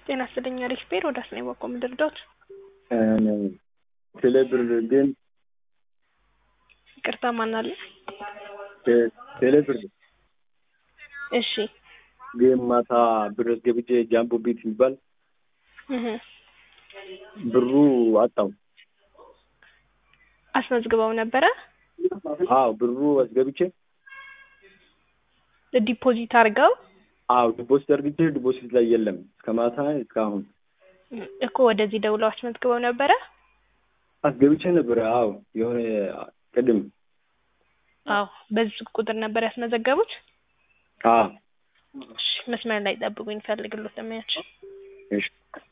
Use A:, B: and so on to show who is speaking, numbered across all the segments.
A: ጤና ይስጥልኝ አሪፍ ቤር ወደ አስኔ በቆ ምድርዶት
B: ቴሌ ብር ግን
A: ይቅርታ ማናለ
B: ቴሌ ብር
A: እሺ
B: ግን ማታ ብር አስገብቼ ጃምቦ ቤት የሚባል
A: እህ
B: ብሩ አጣው።
A: አስመዝግበው ነበረ
B: አዎ ብሩ አስገብቼ
A: ዲፖዚት አድርገው
B: አዎ ዲፖዚት አድርግቼ ዲፖዚት ላይ የለም እስከ ማታ እስካሁን
A: እኮ ወደዚህ ደውለው አስመዝግበው ነበረ
B: አስገብቼ ነበረ። አዎ የሆነ ቅድም
A: አዎ በዚህ ቁጥር ነበር ያስመዘገቡት
B: አዎ
A: እሺ መስመር ላይ ጠብቁኝ ፈልግሎት ለማያች
B: እሺ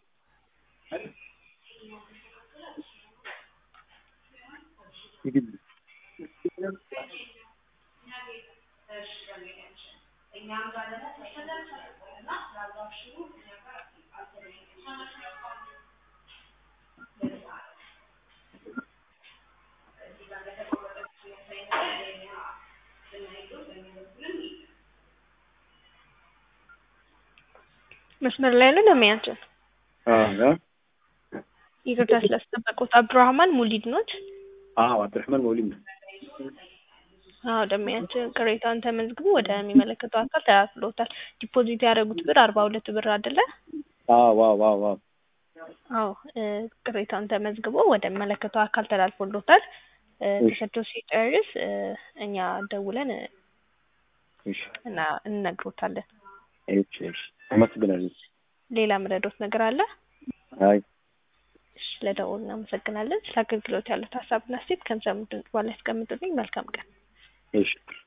A: መስመር ላይ ነው ለማያችን
B: አዎ
A: ይቅርታ ስላስጠበቁት አብዱራህማን ሙሊድ ኖት
B: አዎ አብዱራህማን መውሊድ ነው።
A: አዎ ደንበኛችን ቅሬታውን ተመዝግቦ ወደሚመለከተው አካል ተላልፍሎታል። ዲፖዚት ያደረጉት ብር አርባ ሁለት ብር አይደለ?
B: አዎ አዎ አዎ አዎ
A: አዎ እ ቅሬታውን ተመዝግቦ ወደሚመለከተው አካል ተላልፎሎታል። እ ተሰጥቶ ሲጨርስ እ እኛ ደውለን እ
B: እሺ
A: እና እንነግሮታለን።
B: እሺ እሺ አመሰግናለሁ።
A: ሌላ ምረዶት ነገር አለ?
B: አይ
A: እሺ ለደውል እናመሰግናለን። ስለ አገልግሎት ያሉት ሀሳብና አስተያየት ከሚሰሙት ድምጽ በኋላ ያስቀምጡልኝ። መልካም ቀን።
B: እሺ